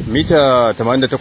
mita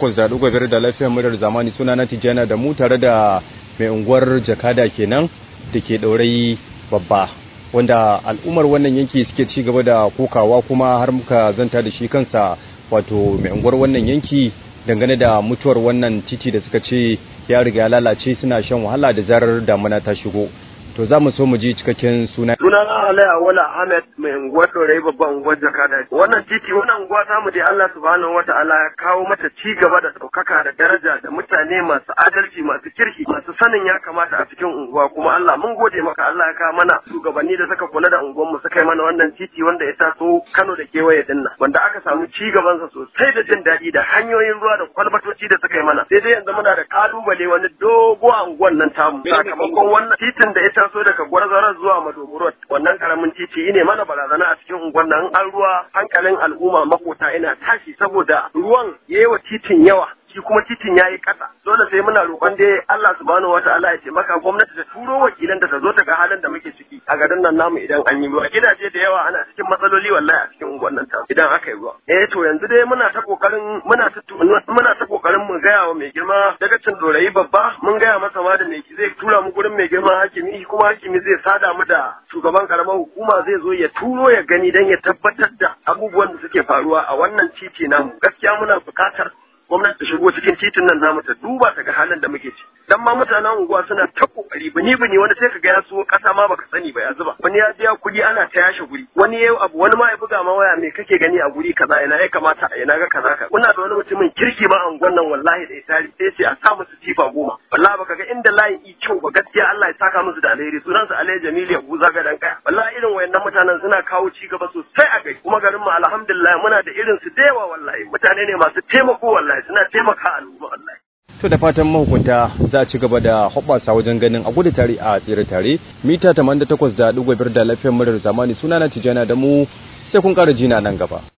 88.5 da lafiyar murar zamani suna na tijjana da mu tare da mai unguwar jakada kenan da ke ɗaurai babba wanda al'ummar wannan yanki suke ci gaba da kokawa kuma har muka zanta da shi kansa wato mai unguwar wannan yanki dangane da mutuwar wannan titi da suka ce ya riga ya lalace suna shan wahala da zarar damuna ta shigo to za mu so mu ji cikakken suna. Suna na Alaya Wala Ahmed mai unguwar Dorai babban unguwar Jakada. Wannan titi wannan unguwa ta mu dai Allah subhanahu wa ta'ala ya kawo mata ci gaba da ɗaukaka da daraja da mutane masu adalci masu kirki masu sanin ya kamata a cikin unguwa kuma Allah mun gode maka Allah ya kawo mana shugabanni da suka kula da unguwar mu suka yi mana wannan titi wanda ya taso Kano da kewaye din nan wanda aka samu ci gabansa sosai da jin daɗi da hanyoyin ruwa da kwalbatoci da suka yi mana sai dai yanzu muna da kalubale wani dogo a unguwar nan tamu sakamakon wannan titin da ita taso daga gwarzarar zuwa madogoro wannan karamin titi ne mana barazana a cikin unguwar nan an ruwa hankalin al'umma makota ina tashi saboda ruwan yayi wa titin yawa shi kuma titin ya yi ƙasa dole sai muna roƙon dai Allah subhanahu wa ta'ala ya taimaka gwamnati ta turo wakilan da ta zo ta ga halin da muke ciki a garin nan namu idan an yi ruwa gidaje da yawa ana cikin matsaloli wallahi a cikin unguwar nan ta idan aka yi ruwa eh to yanzu dai muna ta kokarin muna ta muna ta kokarin mu gaya wa mai girma daga cin dorayi babba mun gaya masa ma da mai zai tura mu gurin mai girma hakimi kuma hakimi zai sada mu da shugaban karamar hukuma zai zo ya turo ya gani dan ya tabbatar da abubuwan da suke faruwa a wannan titi namu gaskiya muna buƙatar gwamnati ta shigo cikin titin nan namu ta duba ta ga halin da muke ci dan ma mutanen unguwa suna ta kokari bini bini wani sai ka ga ya so kasa ma baka sani ba ya zuba wani ya biya kuɗi ana ta yashe guri wani yayi abu wani ma ya buga ma waya me kake gani a guri kaza ina ya kamata a ina ga kaza ka kuna da wani mutumin kirki ma a unguwan nan wallahi da ya tari sai ce a sa musu tifa goma wallahi baka ga inda layin i kyau ba gaskiya Allah ya saka musu da alheri sunan su Alhaji Jamilu ya buza ga dan kaya wallahi irin wayannan mutanen suna kawo ci gaba sosai a gari kuma garin mu alhamdulillah muna da irin su da yawa wallahi mutane ne masu taimako wallahi suna taimaka al'umma wallahi to da fatan mahukunta za a ci gaba da hoɓɓasa wajen ganin a gudu tare a tsere tare mita 88.5 da lafiyar murar zamani sunana tijana da mu sai kun ƙara jina nan gaba